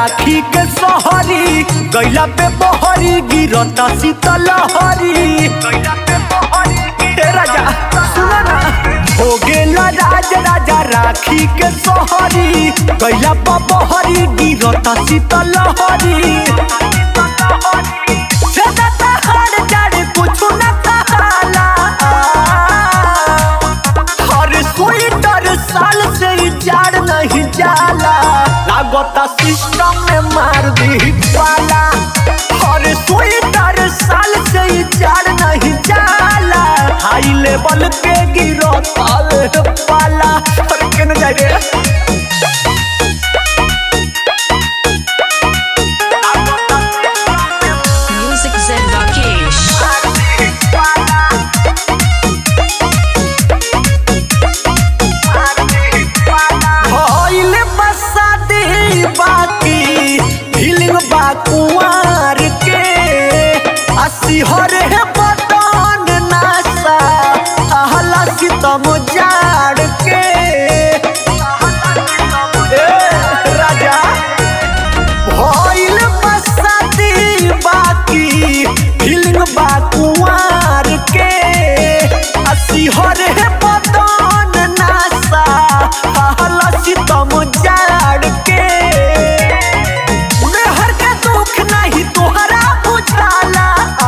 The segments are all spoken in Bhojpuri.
राखी के सोहरी गैला पे बहरी गिरता शीतलहरी ए राजा सुना ना हो गेला राज राजा राखी के सोहरी गैला पे बहरी गिरता शीतलहरी सदा हर जड़ कुछ न कहाला हर स्वेटर साल से ही जाड़ नहीं जाला लागता सिस्टम में मार दी पाला हर स्वेटर साल से ही जाड़ नहीं जाला हाई लेवल पे गिरो ताल पाला अरे केन जाए रे Music Zen Rakesh. भइले बसादी बाकी फीलिंग बा कुंवार के अस्सी हरे बदन नासा आहला सितम जाड़ के ए, राजा भइल बसादी बाकी फीलिंग बा कुंवार के अस्सी हरे बदन नासा आहला सितम जाड़ के मेहर के दुख नहीं तोहरा बुझाला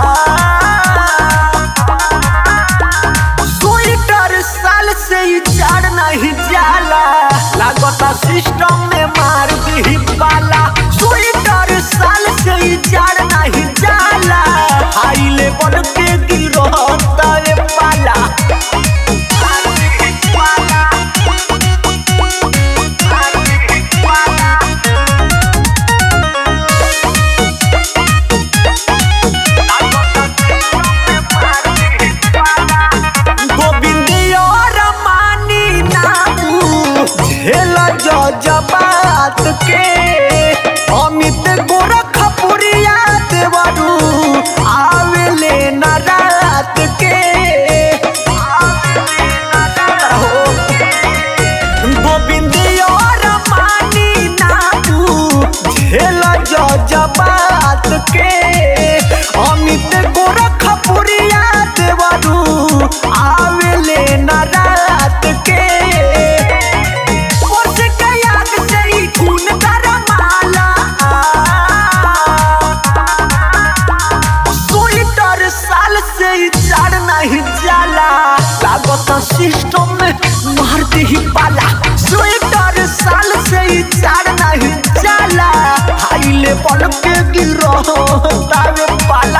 स्वेटर साल से ही जाड़ नहीं जाला लागता सिस्टम में मार दी पाला स्वेटर साल से ही जाड़ नहीं जाला हाई लेवल पे गिरो तारे पाला गोविंद और मानी नामू झेल जबात के अमित गोरखपुरिया देवरू आवेले न रात के गोविंद और मानी नामू झेल जबात के अमित गोरखपुरिया देवरू आवेले न रात के ओस के याद से ही खून गरमाला स्वेटर साल से ही जाड़ नहीं जाला लागत सिस्टम में मार ही पाला स्वेटर साल से ही जाड़ नहीं जाला हाई लेवल पे गिरो तावे पाला